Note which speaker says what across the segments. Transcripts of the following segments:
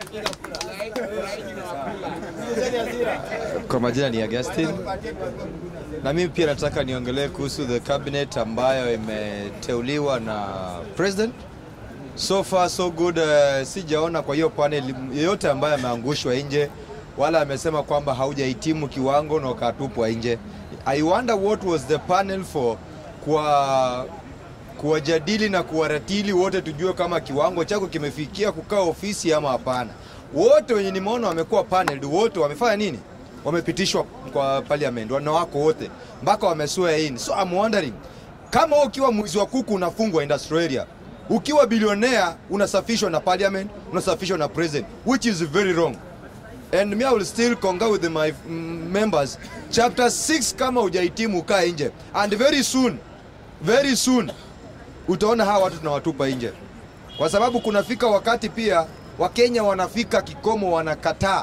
Speaker 1: Kwa majina ni Augustine, na mimi pia nataka niongelee kuhusu the cabinet ambayo imeteuliwa na president. So far so good. Uh, sijaona kwa hiyo panel yeyote ambaye ameangushwa nje wala amesema kwamba haujahitimu kiwango na ukatupwa nje. I wonder what was the panel for kwa kuwajadili na kuwaratili wote, tujue kama kiwango chako kimefikia kukaa ofisi ama hapana. Wote wenye nimeona wamekuwa panel, wote wamefanya nini? Wamepitishwa kwa parliament, wana wako wote mpaka wameswear in. So I'm wondering kama wewe ukiwa mwizi wa kuku unafungwa industrial area, ukiwa bilionea unasafishwa na parliament, unasafishwa na president, which is very wrong and me I will still concur with my mm, members chapter 6 kama hujahitimu kaa nje and very soon very soon utaona hawa watu tunawatupa nje kwa sababu kunafika wakati pia wakenya wanafika kikomo wanakataa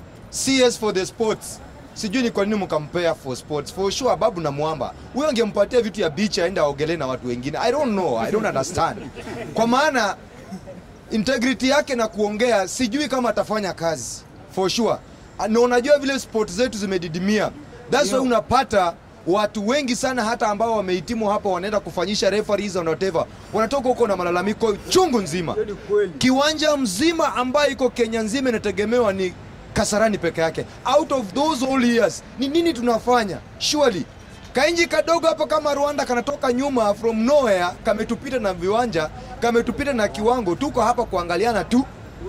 Speaker 1: CS for the sports sijui ni kwa nini mkampea for sports for sure babu na mwamba huyo angempatia vitu ya beach aende aogelee na watu wengine i don't know i don't understand kwa maana integrity yake na kuongea sijui kama atafanya kazi for sure na unajua vile sport zetu zimedidimia that's why unapata watu wengi sana hata ambao wamehitimu hapa wanaenda kufanyisha referees and whatever wanatoka huko na malalamiko chungu nzima kiwanja mzima ambayo iko kenya nzima inategemewa ni kasarani peke yake out of those all years ni nini tunafanya surely kainji kadogo hapo kama rwanda kanatoka nyuma from nowhere kametupita na viwanja kametupita na kiwango tuko hapa kuangaliana tu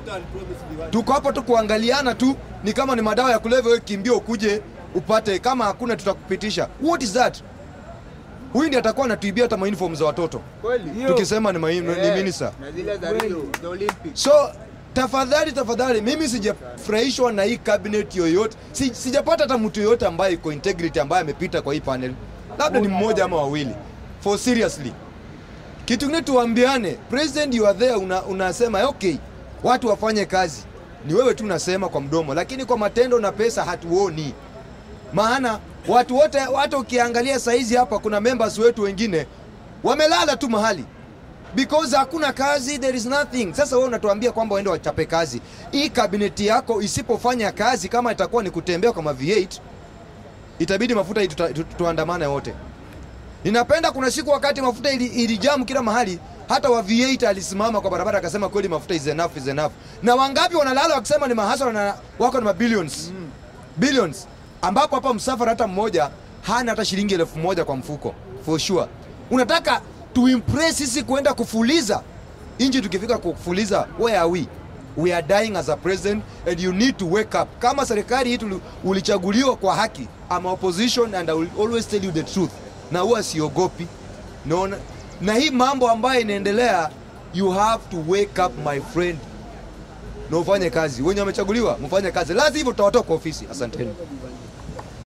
Speaker 1: tuko hapa tu kuangaliana tu ni kama ni madawa ya kulevya wewe kimbia ukuje upate kama hakuna tutakupitisha what is that huyu ndiye atakuwa anatuibia hata mauniform za watoto tukisema ni, mai- ni minister
Speaker 2: na zile za Rio, the Olympics.
Speaker 1: so tafadhali tafadhali mimi sijafurahishwa na hii cabinet yoyote si, sijapata hata mtu yoyote ambaye iko integrity ambaye amepita kwa hii panel labda ni mmoja ama wawili for seriously kitu kingine tuambiane president you are there una, unasema okay watu wafanye kazi ni wewe tu unasema kwa mdomo lakini kwa matendo na pesa hatuoni maana watu wote hata ukiangalia saizi hapa kuna members wetu wengine wamelala tu mahali because hakuna kazi there is nothing sasa wewe unatuambia kwamba waende wachape kazi hii kabineti yako isipofanya kazi kama itakuwa ni kutembea kama V8 itabidi mafuta hii tuta- tu- tuandamane wote ninapenda kuna siku wakati mafuta ili- ilijamu kila mahali hata wa V8 alisimama kwa barabara akasema kweli mafuta is enough is enough na wangapi wanalala wakisema ni mahasara na wako na mabillions billions ambapo hapa msafara hata mmoja hana hata shilingi elfu moja kwa mfuko for sure unataka tuimpress sisi kuenda kufuliza inji tukifika kufuliza where are we we are dying as a president and you need to wake up kama serikali hii tuli- ulichaguliwa kwa haki ama opposition and I will always tell you the truth na huwa siogopi naona na hii mambo ambayo inaendelea you have to wake up my friend na ufanye kazi wenye wamechaguliwa mfanye kazi la sivyo tutawatoa kwa ofisi asanteni